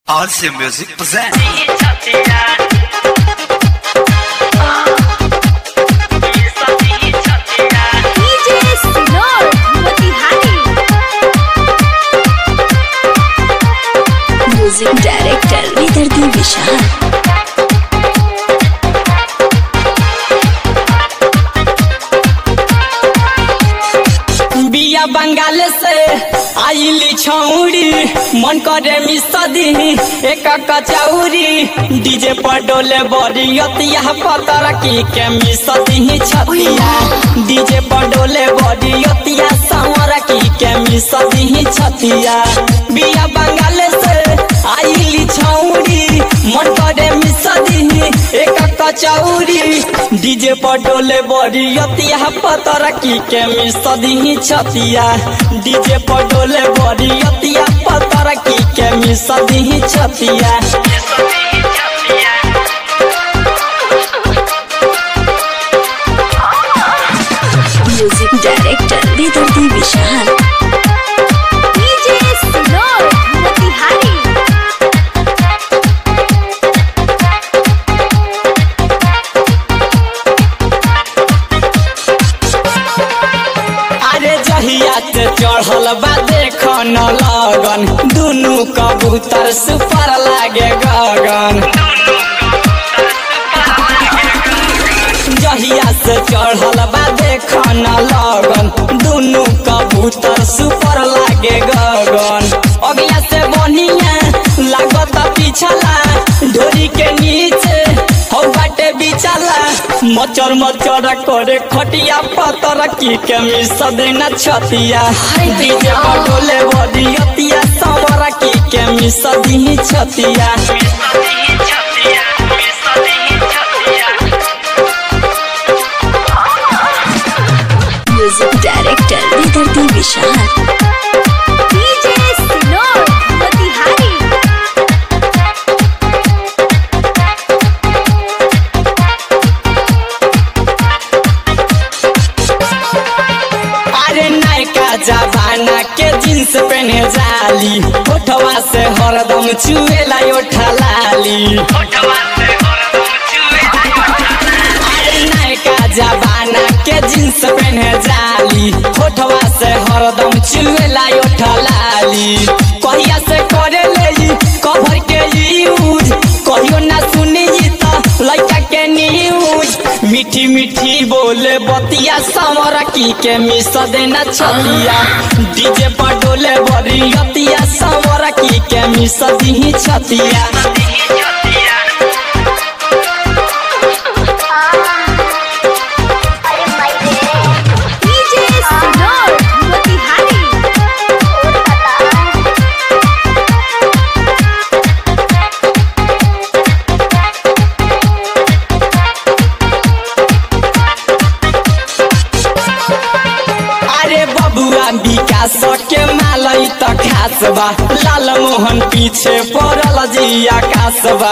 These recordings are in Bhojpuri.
RC Music present. DJ Sinor Motihari music director Vidardi Vishal बिया बंगाल से आइली छौरी मन करे मिसदी एक कचौरी डीजे पर डोले बरियतिया पतर की के मिसदी छतिया डीजे पर डोले बरियतिया संवर की के मिसदी छतिया बिया बंगाल से आइली छौरी मन करे मिसदी एक कचौरी डीजे पर डोले बरियतिया पतर की के मिसदी छतिया डीजे पर डोले बरियतिया पतर की के मिसदी छतिया music director Vidardi Vishal DJ Sinor Motihari अरे जहिया ते चढ़ल बा देख न लगन दुनु कबूतर सुपर लागे गगन जहिया से चढ़ल बा देख न लगन दुनु कबूतर सुपर लागे गगन अगिया से बनिया लागत पिछला ढोरी के नीचे हौ बाटे बिचला मचर मचर करे खटिया पतर की के मिस देना छतिया डीजे पर डोले बरियतिया समर की के मिस दी छतिया music director Vidardi Vishal DJ Sinor Motihari अरे नयका जमाना के जींस पहने जाली होठवा से हरदम चुएला ओठा लाली अरे नयका जमाना के जींस पहने जाली होठवा से हरदम चुएला ओठा लाली कहिया से करे ले कभर के यूज कहियो ना सुनी त लइका के न्यूज मीठी मीठी बोले बतिया समर की के मिस देना छतिया डीजे पर डोले बरियतिया समर की के मिस दी छतिया DJ Sinor Motihari अरे बबुआ विकास के मालई त खास बा लाल मोहन पीछे पड़ल जी आकाश बा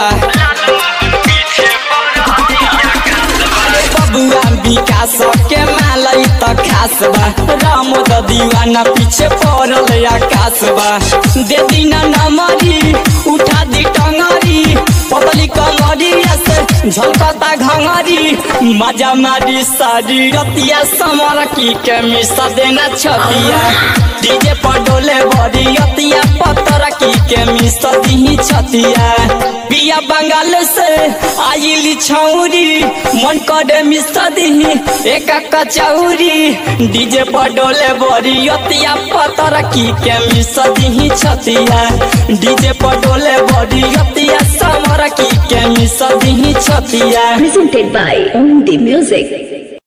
अरे बबुआ विकास के मालई त खास बा राम द दीवाना पीछे पड़ल आकाश बा दे दीना नमरी उठा दी टंगरी पतली कमरिया से झलकता घंगरी मजा मारी सारी रतिया समर की के मिस देना छतिया डीजे पर डोले बड़ी रतिया पतर की के मिस दी छतिया बिया बंगाल से आइली छौरी मन करे मिस दी एक कचौरी डीजे पर डोले बड़ी रतिया पतर की के मिस दी छतिया डीजे पर डोले बड़ी रतिया समर की के मिस दी छतिया presented by On The Music